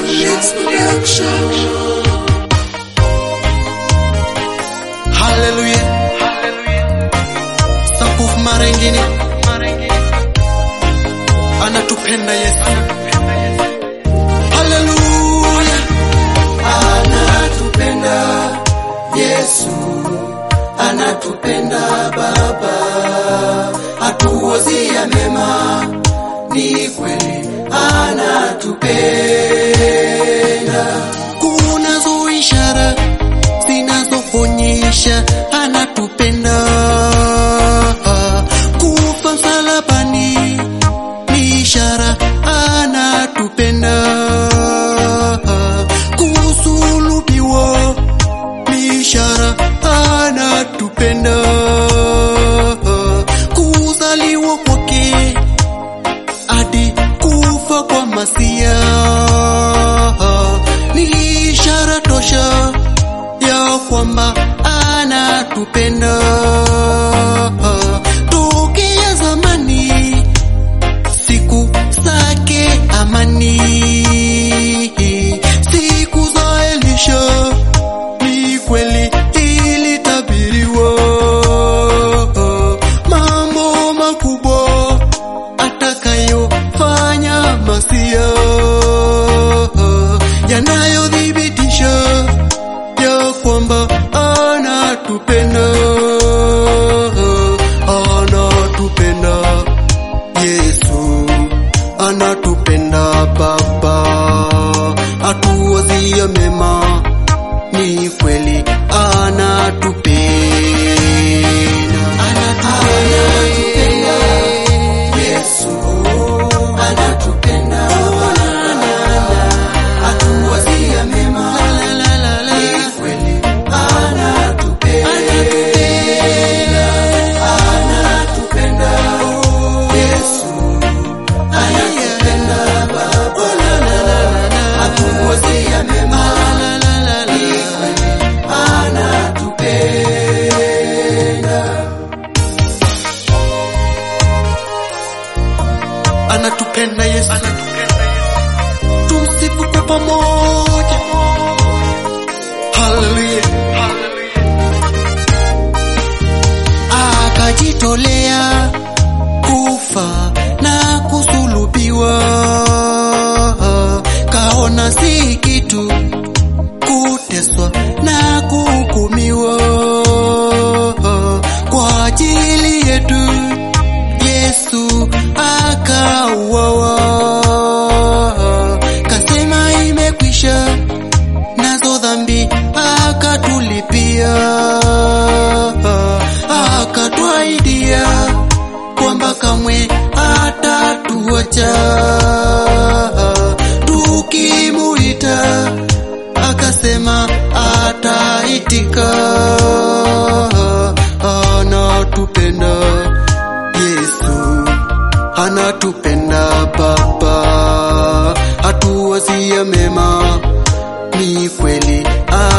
Haleluya. Sapuf marengini. Anatupenda Yesu. Haleluya. anatupenda Yesu, anatupenda Baba, hatuwazia mema, ni kweli anatupenda. Kunazo ishara zinazoonyesha anatupenda. Kufa msalabani ni ishara anatupenda. Kusulubiwa ni ishara anatupenda. Kuzaliwa kwake hadi kufa kwa Masia ni ishara tosha ya kwamba anatupenda. Tokea zamani siku zake amani, siku za Elisha ni kweli ilitabiriwa, mambo makubwa atakayofanya Masia yanayothibitisha ya kwamba anatupenda, anatupenda Yesu, anatupenda Baba, atuwazia mema, ni kweli anatupenda, Anatupenda Yesu, anatupenda Baba, hatuwazia mema, ni kweli anatupenda. Anatupenda Yesu, anatupenda Baba, hatuwazia mema, ni kweli anatupenda. anatupenda Yesu, tumsifu kwa pamoja. Haleluya, akajitolea kufa na kusulubiwa, kaona si kitu kuteswa na kuhukumiwa kwa ajili yetu. Yesu akauawa, kasema imekwisha, nazo dhambi akatulipia, akatwaidia kwamba kamwe hatatuacha tukimuita, akasema ataitika, anatupenda Yesu anatupenda Baba, hatuwazia mema, ni kweli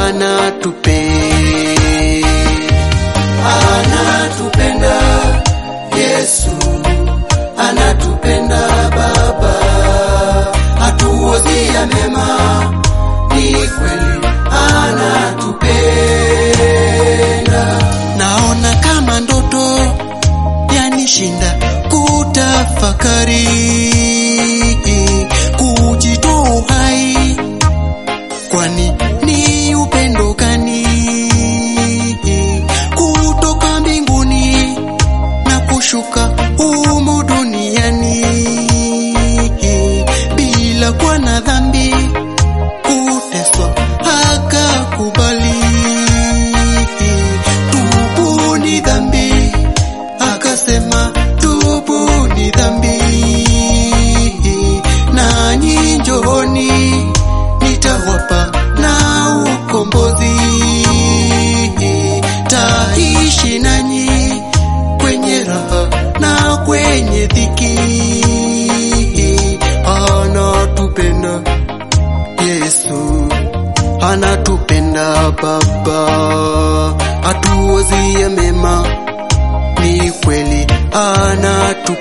anatupenda. anatupenda Yesu, anatupenda Baba, hatuwazia mema, ni kweli anatupenda. Naona kama ndoto yanishinda kutafakari, kujitoa uhai, kwani ni upendo gani kutoka mbinguni na kushuka humu duniani bila kuwa na dhambi, kuteswa akakubali. Tubuni dhambi, akasema tubuni dhambi, nanyi njooni, nitawapa na ukombozi, taishi nanyi kwenye raha na kwenye dhiki. Anatupenda Yesu, anatupenda Baba, atuwazie mema, ni kweli anatupenda.